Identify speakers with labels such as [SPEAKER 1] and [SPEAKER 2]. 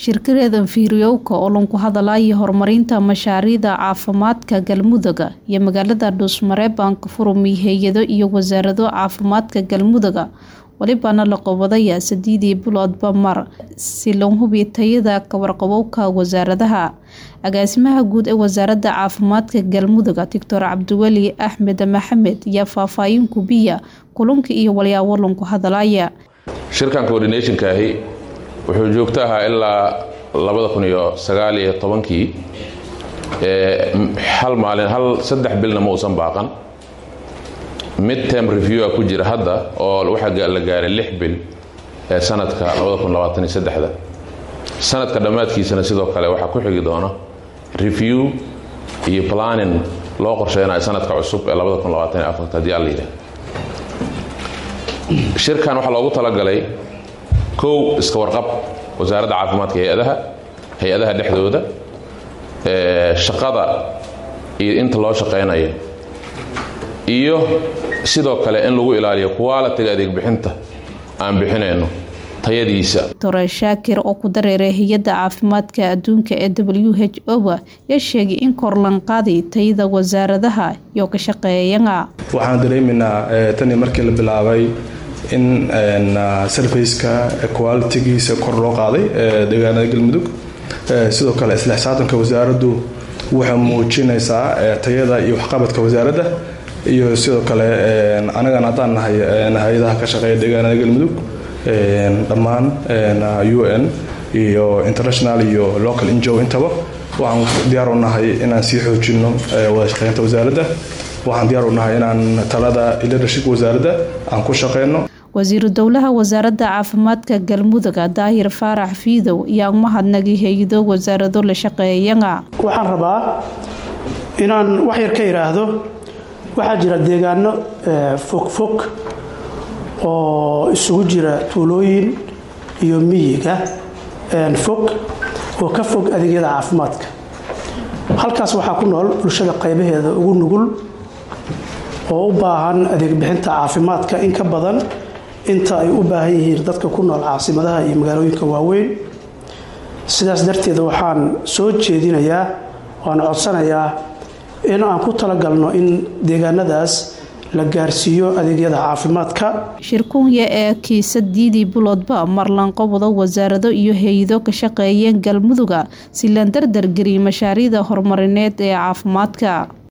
[SPEAKER 1] shirkadeeda fiiryowka oo lanku hadalaya horumarinta mashaariicda caafimaadka galmudugga iyo magaalada dhuusmareebanka furumi hay-ado iyo wasaarado caafimaadka galmudugga walibana la qabadaya sideedii biloodba mar si loo hubiyo tayada kawarqabowka wasaaradaha agaasimaha guud ee wasaaradda caafimaadka galmudugga doctor cabdiweli axmed maxamed ayaa faahfaahin kubiya kulanka iyo walyaabo lanku hadalaya
[SPEAKER 2] shirkan coordinationkaahi wuxuu joogto ahaa ilaa labada kun iyo sagaal iyo tobankii hal maalin hal saddex bilna ma uusan baaqan mid term reviewa ku jira hadda oo waxaa la gaaray lix bil ee sanadka labada kun labaatan iyo saddexda sanadka dhammaadkiisana sidoo kale waxaa ku xigi doona review iyo planning loo qorsheynayo sanadka cusub ee labada kun labaatan iyo afarta haddii alla yidhaah shirkan waxaa loogu talagalay kow iska warqab wasaaradda caafimaadka hay-adaha hay-adaha dhexdooda shaqada iyo inta loo shaqeynayo iyo sidoo kale in lagu ilaaliyo qualitiga adeeg bixinta aan bixinayno tayadiisa
[SPEAKER 1] dore shaakir oo ku dareeray hay-adda caafimaadka adduunka ee w h o yaa sheegay in korlanqaaday tayada wasaaradaha iyo ka shaqeeyana
[SPEAKER 3] waxaan dareemaynaa tanii markii la bilaabay in sarfaceka qualitigiisa kor loo qaaday deegaanada galmudug sidoo kale isla xisaatanka wasaaraddu waxay muujinaysaa tayada iyo waxqabadka wasaaradda iyo sidoo kale anagana haddaan nahay hay-adaha ka shaqeeya deegaanada galmudug dhammaan u n iyo international iyo local injo intaba waxaan diyaar u nahay inaan sii xoojino wada shaqeynta wasaaradda waxaan diyaar u nahay inaan talada leadership wasaaradda aan ku shaqeyno
[SPEAKER 1] wasiiru dowlaha wasaaradda caafimaadka galmudugga daahir faarax fiidow ayaa umahadnagay hay-ado wasaarado la shaqeeyana
[SPEAKER 4] waxaan rabaa inaan wax yar ka idhaahdo waxaa jira deegaano fogfog oo isugu jira tuulooyin iyo miyiga fog oo ka fog adeegyada caafimaadka halkaas waxaa ku nool bulshada qaybaheeda ugu nugul oo u baahan adeeg bixinta caafimaadka in ka badan inta ay u baahan yihiin dadka ku nool caasimadaha iyo magaalooyinka waaweyn sidaas darteed waxaan soo jeedinayaa waan codsanayaa in aan ku talagalno in deegaanadaas la gaarsiiyo adeegyada caafimaadka
[SPEAKER 1] shirkunya ee kiisadiidii biloodba marlanqobado wasaarado iyo hay-ado ka shaqeeyeen galmudugga si la dardargeliy mashaariicda horumarineed ee caafimaadka